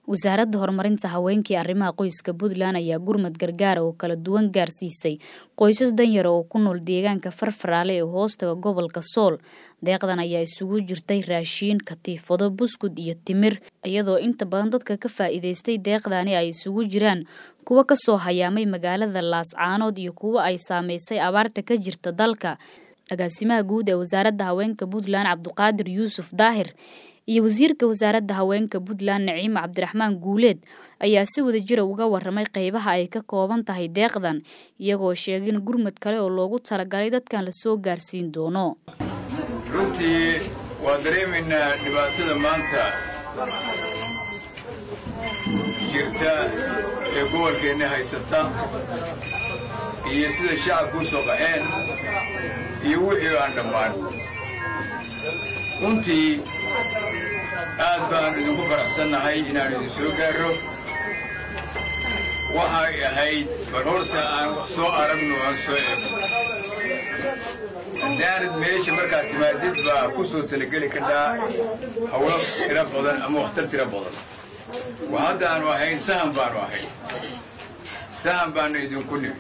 wasaaradda horumarinta haweenka iyo arrimaha qoyska puntland ayaa gurmad gargaara oo kala duwan gaarsiisay qoysas danyara oo ku nool deegaanka farfaraale ee hoostaga gobolka sool deeqdan ayaa isugu jirtay raashiin katiifado buskud iyo timir iyadoo inta badan dadka ka faa'iidaystay deeqdani ay isugu jiraan kuwa kasoo hayaamay magaalada laascaanood iyo kuwa ay saameysay abaarta ka jirta dalka agaasimaha guud ee wasaaradda haweenka puntland cabduqaadir yuusuf daahir iyo wasiirka wasaaradda haweenka puntland naciime cabdiraxmaan guuleed ayaa si wada jira uga waramay qeybaha ay ka kooban tahay deeqdan iyagoo sheegay in gurmad kale oo loogu talagalay dadkan lasoo gaarsiin doono runtii waa dareemaynaa dhibaatada maanta jirta ee gobolkeenna haysata iyo sida shacabku u soo qaxeen iyo wixii aan dhammaan runtii aad baan idinku faraxsannahay inaan idin soo gaarro waxay ahayd bal horta aan wax soo aragno aan soo eegno haddaanad meesha markaad timaadid baa ku soo talageli kadhaa hawlo tiro badan ama waxtar tiro badan wa haddaanu ahayn sahan baanu ahayn sahan baanu idinku nimi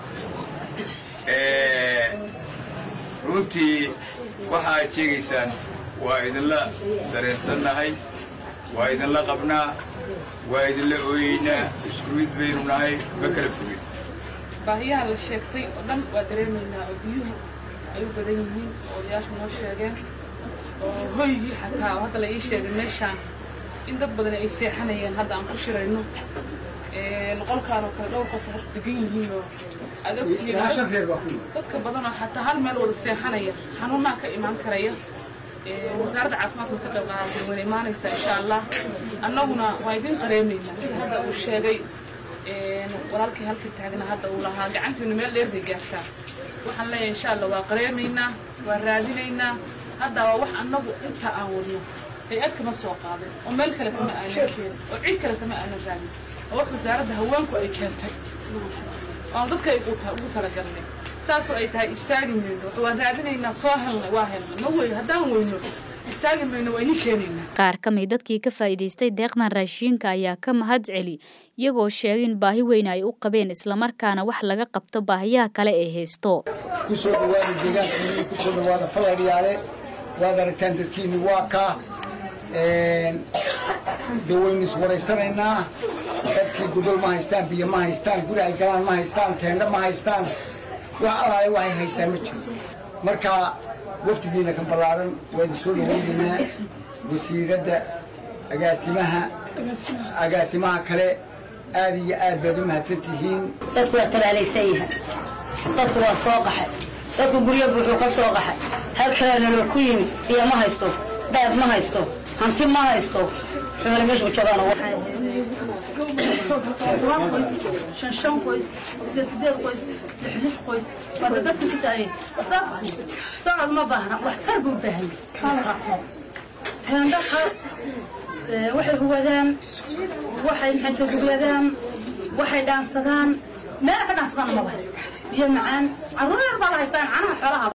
runtii waxa aad sheegaysaan waa idinla dareensannahay waa idinla qabnaa waa idinla ooyeynaa isku mid baynu nahay ma kala fogin baahiyaha la sheegtay oo dhan waa dareemaynaa oo biyuhu ay u badan yihiin oo odayaashu noo sheegeen oo hoygii xataa oo hadda la ii sheegay meeshaan in dad badan ay seexanayeen hadda aan ku shirayno qolkaan oo kale dhowr qof hadda degan yihiin oo aad ogtihiin dadka badan oo xataa hal meel wada seexanaya xanuunaa ka imaan karaya wasaaradda caafimaadka ka qayb qaadatay wayna imaanaysaa insha allah annaguna waa idin qareemaynaa sida hadda uu sheegay walaalkii halka taagna hadda uu lahaa gacantiinu meel dheer bay gaartaa waxaan leeyahay insha allah waa qareemaynaa waa raadinaynaa hadda waa wax annagu inta aan wadno hay-ad kama soo qaadin oo meel kale kama aanan keenin oo cid kale kama aanan raadin oo wax wasaaradda haweenku ay keentay oan dadka ugu talagalnay saasoo ay tahay istaagi mayno waan raadinaynaa soo helnay waa helnay ma wey haddaan weyno istaagi mayno waa ini keenaynaa qaar ka mid dadkii ka faa'iidaystay deeqdan raashiinka ayaa ka mahad celi iyagoo sheegay in baahi weyn ay u qabeen islamarkaana wax laga qabto baahiyaha kale ee haysto kusoo dhawaada deegaankiini kusoo dhawaada faladhiyaale waad aragtaan dadkiini waa kaa de waynu iswaraysanaynaa dadkii gudol ma haystaan biyo ma haystaan guri ay galaan ma haystaan teendho ma haystaan wax alaale waxay haystaan ma jiro marka waftigiina ka ballaaran waa idin soo dhawaynaynaa wasiiradda agaasimaha agaasimaha kale aad iyo aad baad u mahadsan tihiin dadku waa tabaalaysan yahay dadku waa soo qaxay dadku guryo buuxuu ka soo qaxay halkaanalo ku yimi biyo ma haysto daad ma haysto hanti ma haysto xubale meesha u joogaan toban qoys shan shan qoys sideed sideed qoys lix lix qoys waa dad dadka sisaayay dadku socod ma baahna wax tar buu baahan teendho waxay huwadaan waxay maxay gurwadaan waxay dhaansadaan meel ka dhaansadaan maba haysta biyo macaan carruur yar baa la haystaan canaha xoolaha